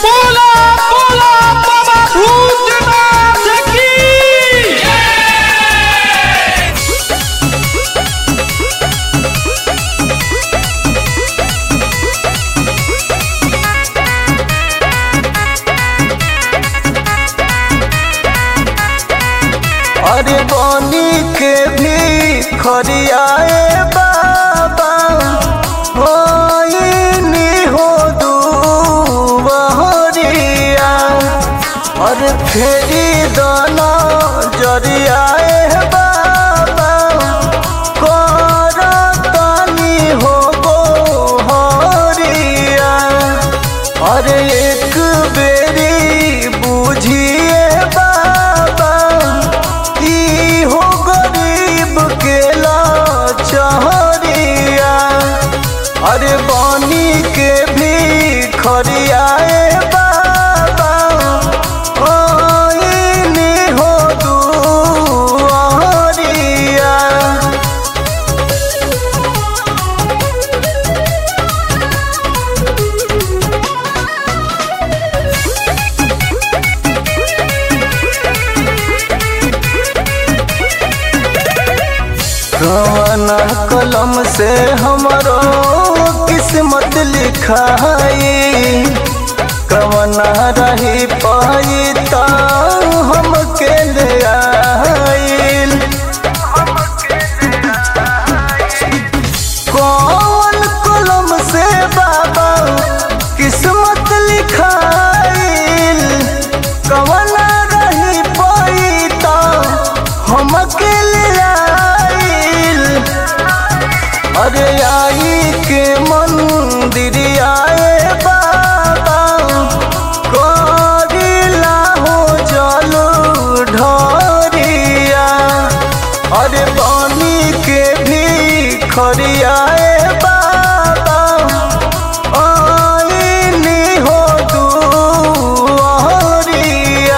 बोला बोला बाबा भूतनाथ की अरे बनी के भी खरियाए बाबा होइनी हो दुबहरिया अरे फेरी दाना जरियाए बाबा करतनी हो गोहरिया अरे एक बेरी बुझिए बाबा ई हो गरीब के लाचारिया अरे बानी के भी खरियाए बाबा ओइनी हो दुआरिया कवना कलम से हमरो किस्मत लिखाई कवना रही पाई ता हमके ले आइल कौन कलम से बाबा किस्मत लिखाइल कवना रही पाई ता हमके ले आइल अरे आई के मंदिर आए बाबा करिला हो जलू ढरिया अरे बानी के भी खरियाए बाबा आईनी हो दुआरिया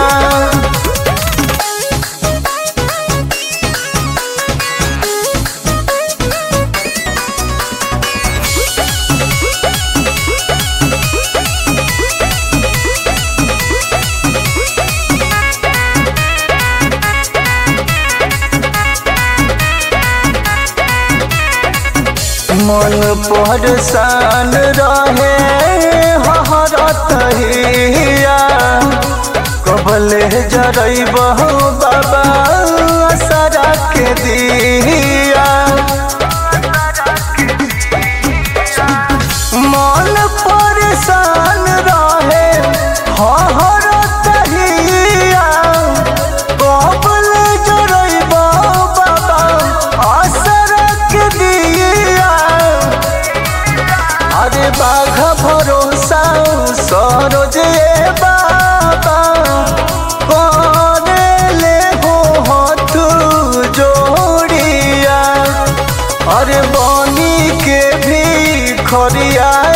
मन परेशान रहे हरत हिया कबले जरैब बाबा सरा के दिया मन परेशान रहे हरत हिया कबले जरैब बाबा असरा के दिया अरे बाघ भरोसा सरोज ए बाबा करे ले हो हाथ जोड़िया अरे बनी के भी खरिया